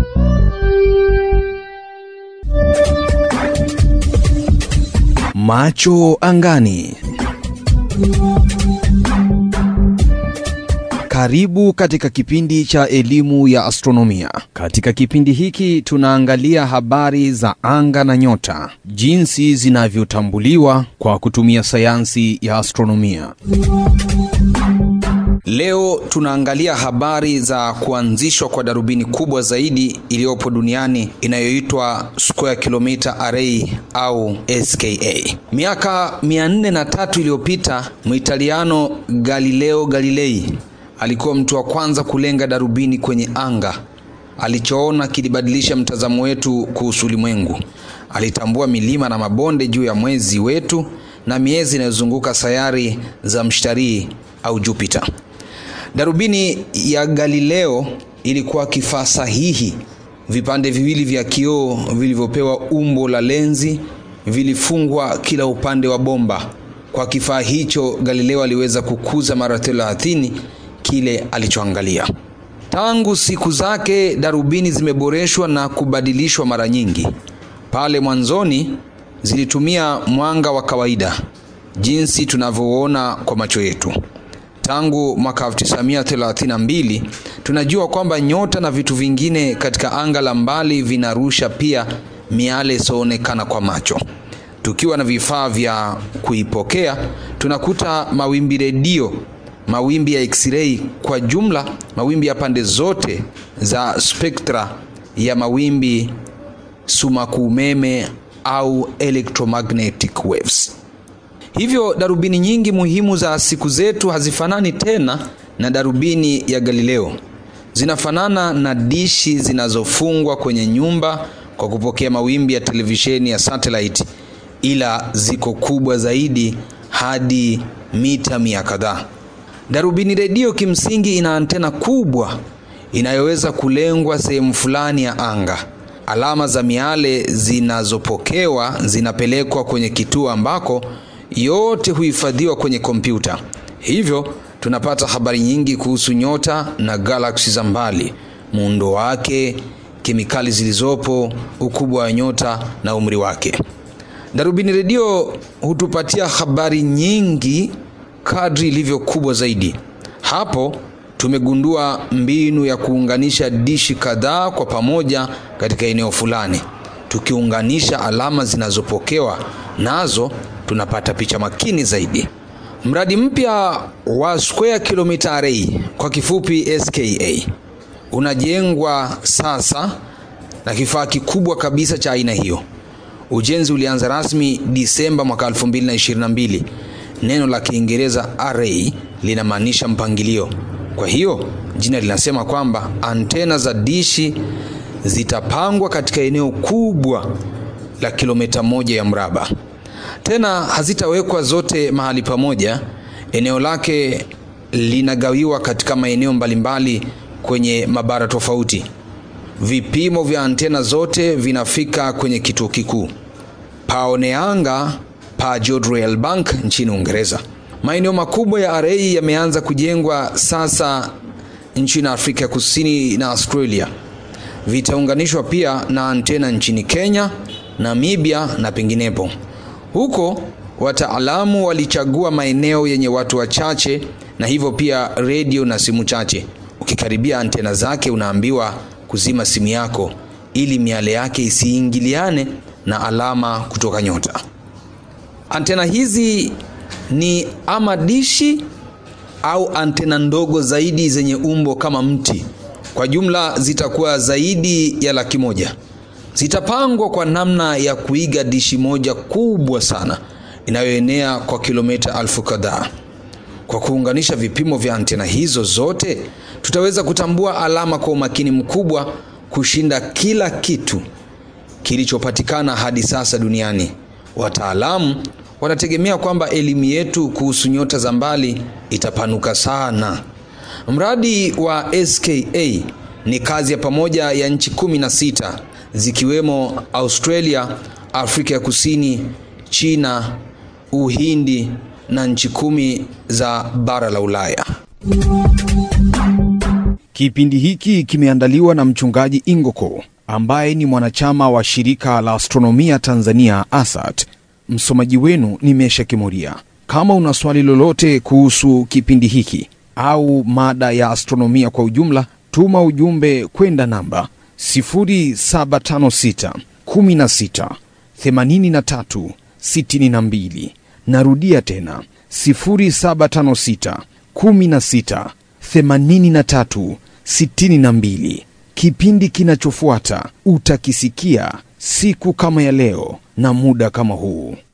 Macho angani. Karibu katika kipindi cha elimu ya astronomia. Katika kipindi hiki tunaangalia habari za anga na nyota, jinsi zinavyotambuliwa kwa kutumia sayansi ya astronomia. Leo tunaangalia habari za kuanzishwa kwa darubini kubwa zaidi iliyopo duniani inayoitwa Square Kilometer Array au SKA. Miaka 403 iliyopita, Muitaliano Galileo Galilei alikuwa mtu wa kwanza kulenga darubini kwenye anga. Alichoona kilibadilisha mtazamo wetu kuhusu ulimwengu. Alitambua milima na mabonde juu ya mwezi wetu na miezi inayozunguka sayari za mshtarii au Jupiter. Darubini ya Galileo ilikuwa kifaa sahihi. Vipande viwili vya kioo vilivyopewa umbo la lenzi vilifungwa kila upande wa bomba. Kwa kifaa hicho, Galileo aliweza kukuza mara thelathini kile alichoangalia. Tangu siku zake, darubini zimeboreshwa na kubadilishwa mara nyingi. Pale mwanzoni zilitumia mwanga wa kawaida, jinsi tunavyoona kwa macho yetu. Tangu mwaka 1932 tunajua kwamba nyota na vitu vingine katika anga la mbali vinarusha pia miale isiyoonekana kwa macho. Tukiwa na vifaa vya kuipokea, tunakuta mawimbi redio, mawimbi ya x-ray, kwa jumla mawimbi ya pande zote za spektra ya mawimbi sumaku umeme au electromagnetic waves. Hivyo darubini nyingi muhimu za siku zetu hazifanani tena na darubini ya Galileo. Zinafanana na dishi zinazofungwa kwenye nyumba kwa kupokea mawimbi ya televisheni ya satellite, ila ziko kubwa zaidi hadi mita mia kadhaa. Darubini redio kimsingi ina antena kubwa inayoweza kulengwa sehemu fulani ya anga. Alama za miale zinazopokewa zinapelekwa kwenye kituo ambako yote huhifadhiwa kwenye kompyuta. Hivyo tunapata habari nyingi kuhusu nyota na galaksi za mbali, muundo wake, kemikali zilizopo, ukubwa wa nyota na umri wake. Darubini redio hutupatia habari nyingi kadri ilivyo kubwa zaidi. Hapo tumegundua mbinu ya kuunganisha dishi kadhaa kwa pamoja katika eneo fulani. Tukiunganisha alama zinazopokewa nazo tunapata picha makini zaidi. Mradi mpya wa Square Kilometer Array kwa kifupi SKA unajengwa sasa na kifaa kikubwa kabisa cha aina hiyo. Ujenzi ulianza rasmi Disemba mwaka 2022. Neno la Kiingereza array linamaanisha mpangilio. Kwa hiyo jina linasema kwamba antena za dishi zitapangwa katika eneo kubwa la kilomita moja ya mraba. Tena hazitawekwa zote mahali pamoja. Eneo lake linagawiwa katika maeneo mbalimbali kwenye mabara tofauti. Vipimo vya antena zote vinafika kwenye kituo kikuu Paoneanga pa Jodrell Bank nchini Uingereza. Maeneo makubwa ya array yameanza kujengwa sasa nchini Afrika Kusini na Australia. Vitaunganishwa pia na antena nchini Kenya, Namibia na penginepo. Huko wataalamu walichagua maeneo yenye watu wachache na hivyo pia redio na simu chache. Ukikaribia antena zake unaambiwa kuzima simu yako ili miale yake isiingiliane na alama kutoka nyota. Antena hizi ni ama dishi au antena ndogo zaidi zenye umbo kama mti. Kwa jumla zitakuwa zaidi ya laki moja. Zitapangwa kwa namna ya kuiga dishi moja kubwa sana inayoenea kwa kilomita elfu kadhaa. Kwa kuunganisha vipimo vya antena hizo zote, tutaweza kutambua alama kwa umakini mkubwa kushinda kila kitu kilichopatikana hadi sasa duniani. Wataalamu wanategemea kwamba elimu yetu kuhusu nyota za mbali itapanuka sana. Mradi wa SKA ni kazi ya pamoja ya nchi kumi na sita zikiwemo Australia, Afrika ya Kusini, China, Uhindi na nchi kumi za bara la Ulaya. Kipindi hiki kimeandaliwa na mchungaji Ingoko ambaye ni mwanachama wa shirika la astronomia Tanzania ASAT. Msomaji wenu ni Mesha Kimuria. Kama una swali lolote kuhusu kipindi hiki au mada ya astronomia kwa ujumla, tuma ujumbe kwenda namba 0756 16 83 62. Narudia tena 0756 16 83 62. Kipindi kinachofuata utakisikia siku kama ya leo na muda kama huu.